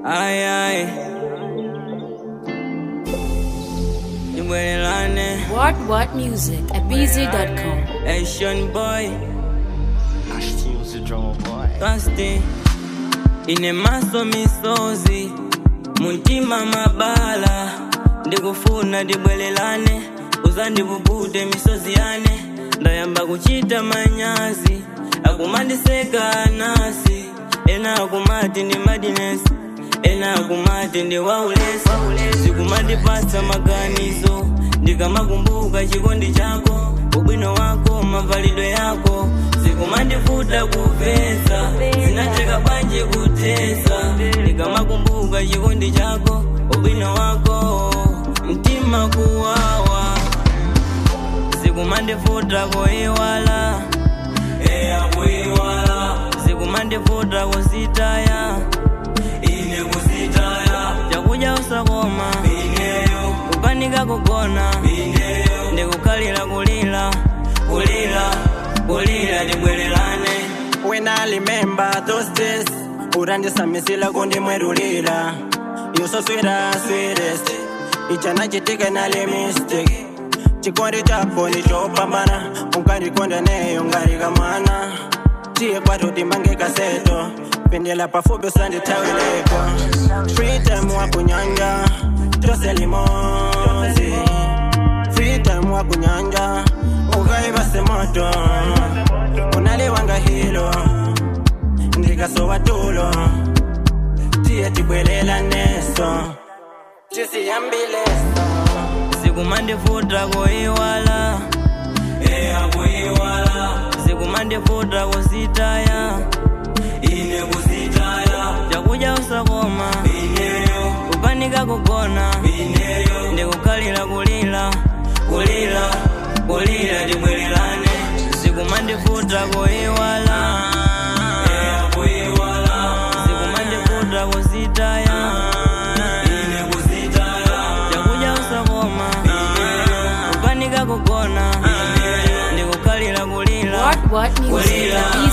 Ay, ay. Ibwelelane, What What Music at BZ.com. Asian boy, Ashton was a drummer boy. thirsty. Ine maso misozi, muntima mabala. Ndikufuna tibwelelane, uzandivuvude misozi yane. Ndayamba kuchita manyazi, akumandiseka nasi. Ena akumati ndi madinesi, ena akumati ndi waulesi. Zikumandipasa maganizo, ndikamakumbuka chikondi chako, ubwino wako, mavalidwe yako. Zikumandifuta kupeza, zinacheka banje kutesa. Ndikamakumbuka chikondi chako, ubwino wako, mtima kuwawa. Zikumandifuta kuiwala, eya kuiwala. Zikumandifuta kusitaya, ine kusitaya. Chakuja usakoma, ineyo. Kukanika kugona, ineyo. Ndikukalira kulira, kulira, kulira tibwerelane. When I remember those days, urandisamisila kundimwerulila. You so sweet as sweetest. Ichana chitika nali mistake. Chikondi chako nichopambana, unkandikonda neyo ngarikamwana. Tiye kwatu timbange kaseto, pendela pafupi usandithawileko. Free time wakunyanja, tose limozi. Free time wakunyanja, ukaivase moto. Unaliwanga hilo, ndikasowa tulo. Tiye tibwelela neso, tisiyambileso. Zikumandifuta kuiwala, eya kuiwala. Zikumandifuta kusitaya, ine kusitaya. Chakuja usakoma, ineyo. Kukanika kugona, ineyo. Ndikukalira kulira, kulira, kulira tibwerelane. Zikumandifuta kuiwala, eya kuiwala. Zikumandifuta kusitaya, ine kusitaya. Chakuja usakoma, ineyo. Kukanika kugona, ndikukalira kulira. What What Music Kulira. at